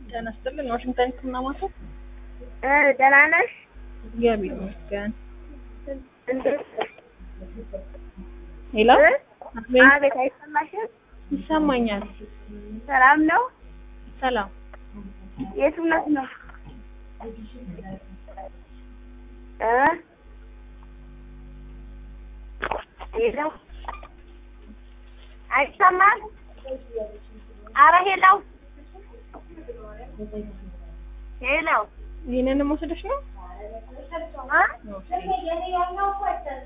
ጤና ይስጥልን። ዋሽንግተን ህክምና ማዕከል እ ደህና ነሽ? እግዚአብሔር ይመስገን። እንዴት ነሽ? ሄሎ እ? አቤት፣ አቤት አይሰማሽም? ይሰማኛል። ሰላም ነው? ሰላም የት እውነት ነው? እ? ሄሎ አይሰማም? አረ ሄሎ ሄሎ ይህንን መውሰደሽ ነው? እ?